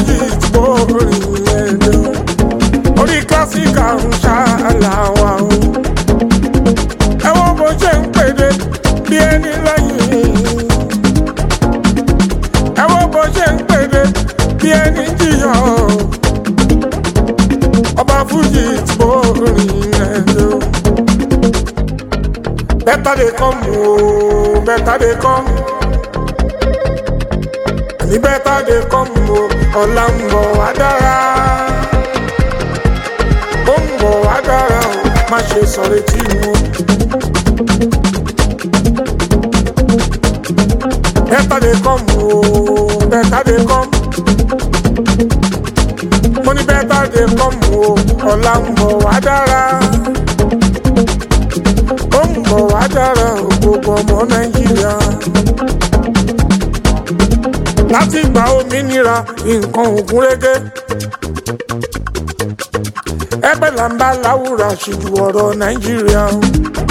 fújì tí mo rìn ẹ̀dẹ̀ orí kílásíkà ń ṣàlàwà o ẹ wo bó ṣe ń pèdè bí ẹni lẹ́yìn ẹ wo bó ṣe ń pèdè bí ẹni jìyà ọba fújì tí mo rìn ẹ̀dẹ̀ bẹ́tà dé kọ́ mu o bẹ́tà dé kọ́ mu ní bẹ́tà dé kọ́ mu o ọ̀la ń bọ̀ wá dára ó ń bọ̀ wá dára o má ṣe sọ̀rọ̀ etí mu. bẹ́tà dé kọ́ mu o bẹ́tà dé kọ́ mu mo ní bẹ́tà dé kọ́ mu o ọ̀la ń bọ̀ wá dára ó ń bọ̀ wá dára o gbogbo ọmọ nàìjíríà láti gba òmìnira nǹkan ògùn régé ẹgbẹ́ là ń bá láwùrà ṣíjú ọ̀rọ̀ nàìjíríà o.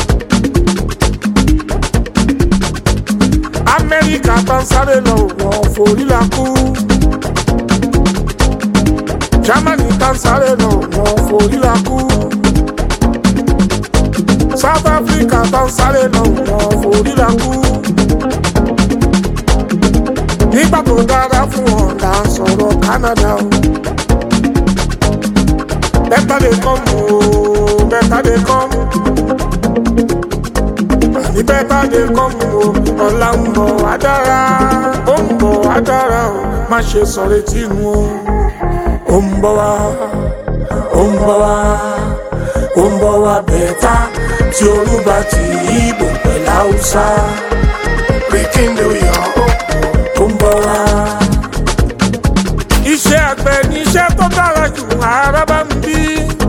amẹ́ríkà bá ń sáré lọ wọ́n forí la kú germany bá ń sáré lọ wọ́n forí la kú south africa bá ń sáré lọ wọ́n forí la kú nígbà tó dára fún wọn là ń sọ̀rọ̀ canada o. better dey come o better dey come àní better dey come o ọ̀la ń bọ̀ wá dára ó ń bọ̀ wá dára o má ṣe sọ̀rọ̀ etí nu o ó ń bọ̀ wá ó ń bọ̀ wá ó ń bọ̀ wá bẹ̀ẹ̀ta tí olúba ti ìbò pẹ̀lú haúsá rekinde oyè ó ń bọ̀ wá. iṣẹ́ àgbẹ̀ ni iṣẹ́ tó dára jù ara bá ń bí.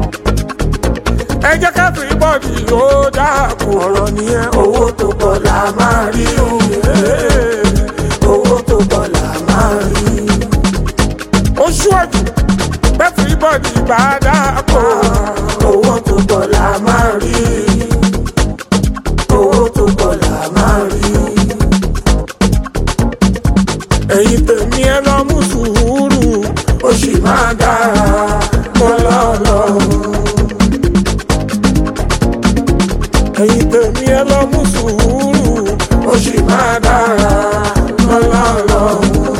ẹ jẹ́ ká fi bọ́ọ̀dì ó dáàbò ọ̀rọ̀ nìyẹn owó tó pọ̀ là máa rí òye owó tó pọ̀ là máa rí. ó ṣúwọ́jù bẹ́ẹ̀ fi bọ́ọ̀dì bá dáàbò owó tó pọ̀ là máa rí owó tó pọ̀ là máa rí ẹ̀yin tèmi ẹ lọ mú sùúrù ó sì máa dára lọ́lọ́lọ́. ẹ̀yin tèmi ẹ lọ mú sùúrù ó sì máa dára lọ́lọ́lọ́.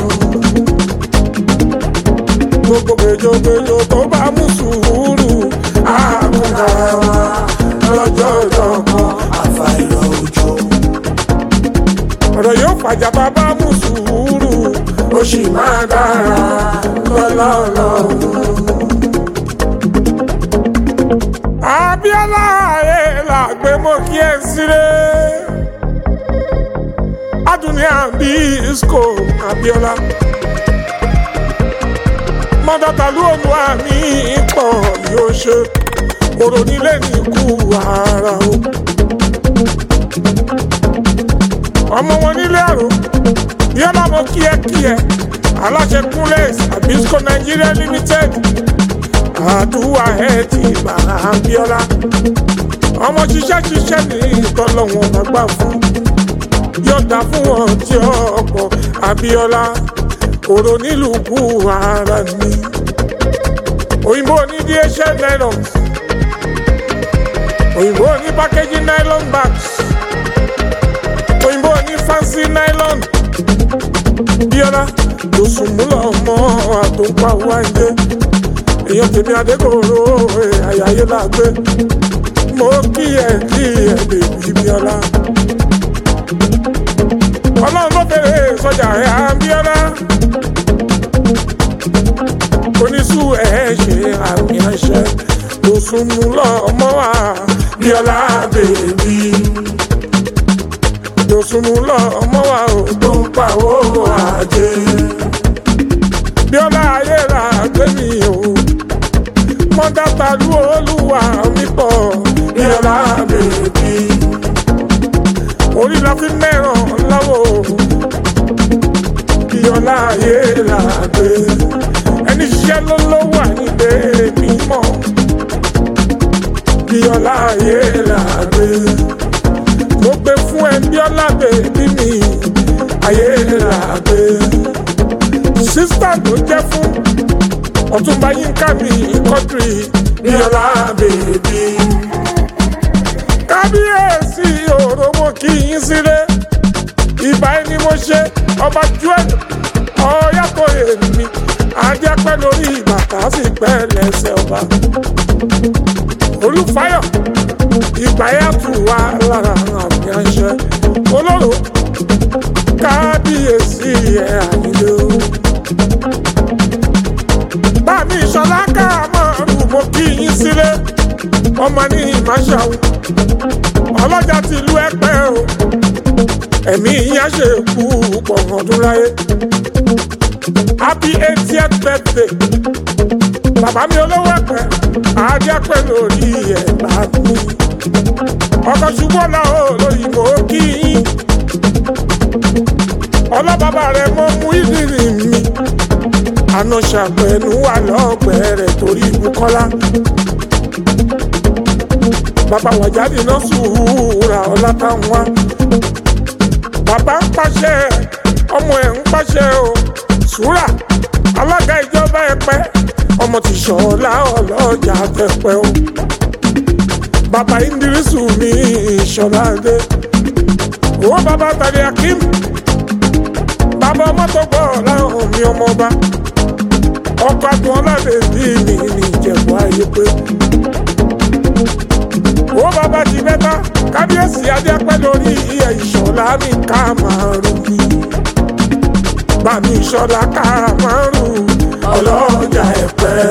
gbogbo gbèjògbèjò tó bá mú sùúrù àmúdára wa lọ́jọ́ ìjọkan àfàìrọ̀ òjò ọ̀rọ̀ yóò fàjà bàbá mú sùúrù ó sì máa dára lọ́lọ́lọ́. Abíọ́lá ayé làgbé mo kí ẹ síre. Adùnní àbí ìsìkò Abíọ́lá. Mọ́tàtàlú òmù àmì pọ̀ yóò ṣe. Kòrò nílé ní ikú ara o ọmọ wọn nílé àrò yọlá mo kíẹkíẹ aláṣẹ kúnlẹs abisco nigeria limited àdúrà ẹ ti gbà Abíọ́lá ọmọ ṣiṣẹ́ ṣiṣẹ́ ní ìtọ́lọ́wọ́n gbàgbà fún yọ̀dà fún wọn tí ọ̀pọ̀ Abíọ́lá kòrò nílùú kú ara mi òyìnbó ní DHL nylons òyìnbó ní packaging nylon bags òyìnbó ní fancy nylon bíọ́lá tó sùnmúlò ọmọ àtòpá wáńdé èèyàn tèmi adékòrò àyàyé làgbé mo kí ẹ kí ẹ bèbí bíọ́lá ọlọ́run ló fèrè sọjà ẹ̀ à ń bíọ́lá oníṣù ẹ̀ ṣe àmì àṣẹ tó sùnmúlò ọmọ wa bíọ́lá bèbí yosunu lọ ọmọ wa ò tó ń pa owó àjẹ. Bíọ́lá ayé ra gbé mi o. Mọ́tàtà lu olúwa mi pọ̀. Bíọ́lá bèbí. Orí la fi mẹ́ràn lọ́wọ́. Bíọ́lá ayé ra gbé. Ẹni ṣiṣẹ́ ló ló wà nílé mímọ́. Bíọ́lá ayé ra gbé mo gbé fún ẹ bíọ́lá bèbí mi ayé rà gbé sísítà tó jẹ́ fún ọ̀túnba yínká mi kọ́tìrì bíọ́lá bèbí. kábíyèsí òròmọ kì í sílé ìbá ẹni mo ṣe ọba joel ọ̀yàtọ̀ èmi ajẹ́pẹ́ lórí bàtà sì pẹ́ lẹ́sẹ̀ ọba. olùfáyọ̀ ìgbà yàtọ̀ wà lára àmì àṣẹ olóró kábíyèsí ẹ̀ àyílẹ̀ o. báàmì ìṣọlá káàmọ́rù mo kí yín sílé ọmọ ní ìmáṣáwó ọlọ́jà tìlú ẹ̀pẹ́ o ẹ̀mí yín á ṣe kú pọ̀ ọdún láyé happy eightieth birthday bàbá mi olówó ẹ̀pẹ́ àájẹ́pẹ́ lórí ẹ̀ bá mi ọkọ̀ ṣubú ọ̀la o lórí mo kí yín ọlọ́bàbà rẹ̀ mọ́ mú ìdílé mi àná ṣàpẹ̀nu wà lọ́gbẹ̀ẹ́ rẹ̀ torí Bùkọ́lá bàbá wàjáde náà sùúrà ọlá táwọn wá bàbá ń pàṣẹ ọmọ ẹ̀ ń pàṣẹ o sùúrà alága ìjọba ẹ̀pẹ́ ọmọ ti ṣọlá ọlọ́jà tẹ̀pẹ́ o bàbá indirisu mi ìṣọlá dé owó bàbá tàbí akim bàbá ọmọ tó gbọ́ láwọn mi ọmọ ọba ọkọ̀ àtún ọlọ́dẹ bí mi ní ìjẹ̀bú ayé pé owó bàbá ti mẹ́ta kábíyèsí adéapẹ́ lórí iye ìṣọ̀lá mi ká máa rú mi bá mi ìṣọ̀lá ká máa rú ọlọ́jà ẹ̀pẹ́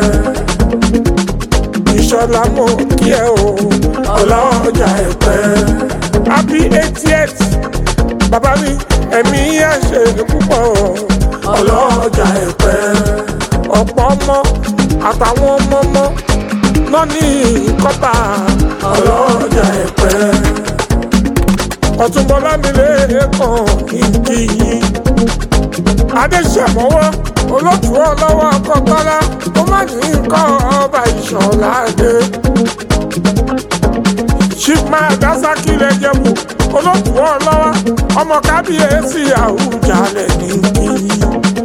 ìṣọ̀lá mo kí ẹ o ọlọ́jà ẹ̀pẹ́ happy eightieth bàbá mi ẹ̀mí yẹn ṣe púpọ̀ ọlọ́jà ẹ̀pẹ́ ọ̀pọ̀ ọmọ àtàwọn ọmọ ọmọ náà ní kọ́tà ọlọ́jà ẹ̀pẹ́ ọ̀túnbọ̀lá mi lè kàn kí yín adéṣàmọ́wọ́ olótùú ọlọ́wọ́ kọ́kọ́lá ó má ní nǹkan ọba ìṣọ̀lá dé ṣìpmá dasaki lè jẹ̀bù olótùú ọlọ́wọ́ ọmọ kábíyèsí àwùjalẹ̀ ní kí yín.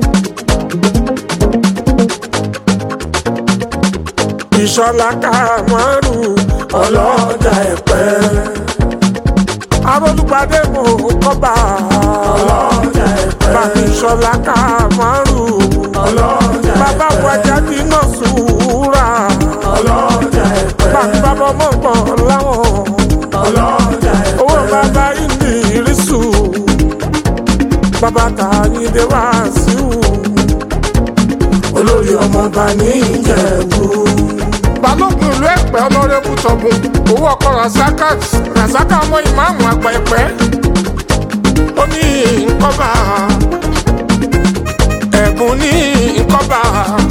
ìṣọ̀lá kàmọ́rù ọlọ́jà ẹ̀pẹ́. arólùpàdé mò ń kọ́ba ọlọ́jà ẹ̀pẹ́. bàbá ìṣọ̀lá kàmọ́rù ọlọ́jà ẹ̀pẹ́. bàbá wájà dínà sùúrà ọlọ́jà ẹ̀pẹ́. bàbá bàbá mọ̀gbọ́n láwọn ọlọ́jà ẹ̀pẹ́. owó bàbá ìdí ìrísù bàbá tàyíndé wá sí wù olórí ọmọọba ní ìjẹ̀bú balógun ìlú ẹ̀pẹ́ ọlọ́rẹ́bù tọ̀gùn owó ọkọ̀ rasaka rasaka ọmọ ìmáàmù àgbà ẹ̀pẹ́ ó ní nkọ́ba ẹ̀bùn ní nkọ́ba